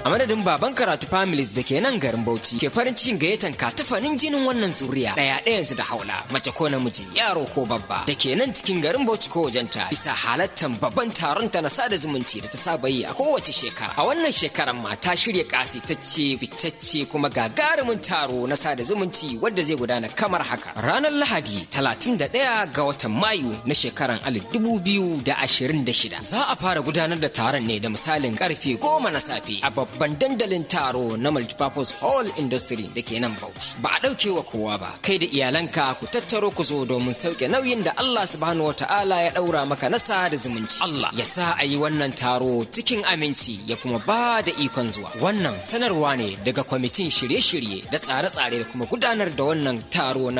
a madadin baban karatu families da ke nan garin bauchi ke farin cikin gayyatan katafanin jinin wannan zuriya ɗaya ɗayansu da haula mace ko namiji yaro ko babba da ke nan cikin garin bauchi ko wajenta bisa halattan babban taron ta na sada zumunci da ta saba yi a kowace shekara a wannan shekarar ma ta shirya kasitacce fitacce kuma gagarumin taro na sada zumunci wadda zai gudana kamar haka ranar lahadi 31 ga watan mayu na shekarar 2026 za a fara gudanar da taron ne da misalin karfe goma na safe a babban dandalin taro na multipurpose hall industry da ke nan bauchi ba a ɗauke wa kowa ba kai da iyalanka ku tattaro ku zo domin sauke nauyin da allah subhanahu wa ta'ala ya ɗaura maka na sada zumunci allah ya sa a yi wannan taro cikin aminci ya kuma ba da ikon zuwa wannan sanarwa ne daga kwamitin shirye-shirye da tsare-tsare da kuma gudanar da wannan taro na